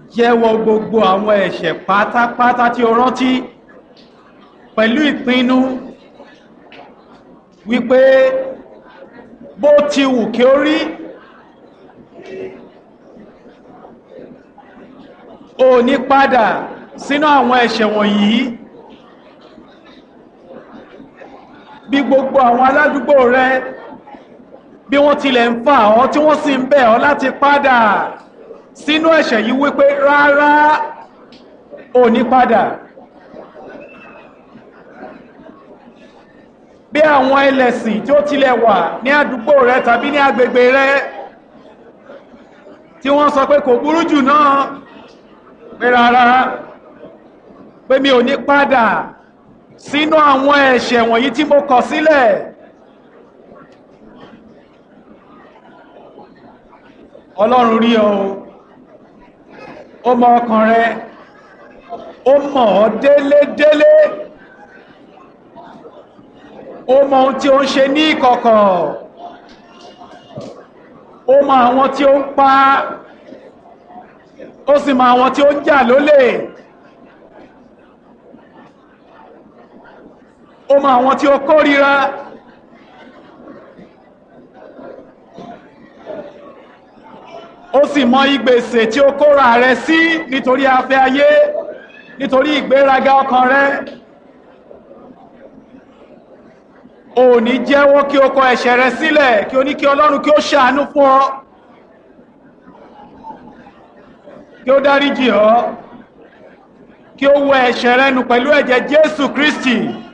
jẹ́wọ́ gbogbo àwọn ẹ̀ṣẹ̀ pátápátá tí o rántí pẹ̀lú ìpinnu wípé bó ti wù kí ó rí o ní padà sínú àwọn ẹ̀ṣẹ̀ wọ̀nyí bí gbogbo àwọn aládùúgbò rẹ bí wọ́n tilẹ̀ ń fà ọ́ tí wọ́n sì ń bẹ̀ ọ́ láti padà sínú ẹ̀ṣẹ̀ yìí wípé rárá ò ní padà bí àwọn ẹlẹ́sìn tí ó tilẹ̀ wà ní àdúgbò rẹ tàbí ní agbègbè rẹ tí wọ́n sọ pé kò burú jù náà pé rárá pé mi ò ní padà sínú àwọn ẹ̀ṣẹ̀ wọ̀nyí tí mo kọ̀ sílẹ̀ ọlọ́run rí ọ ó mọ ọkàn rẹ ó mọ̀ ọ́ délédélé ó mọ ohun tí ó ń ṣe ní ìkọ̀kọ̀ ó mọ àwọn tí ó ń pa ó sì mọ àwọn tí ó ń jà lólè ó mọ àwọn tí ó kórìíra ó sì mọ ìgbèsè tí ó kóra rẹ sí nítorí afẹ́ ayé nítorí ìgbéraga ọkàn rẹ ò ní jẹ́wọ́ kí o kọ ẹ̀ṣẹ̀ rẹ sílẹ̀ kí o ní kí ọlọ́run kí ó ṣàánú fún ọ kí ó dáríjì ọ́ kí ó wẹ ẹ̀ṣẹ̀ rẹ nù pẹ̀lú ẹ̀jẹ̀ jésù kristi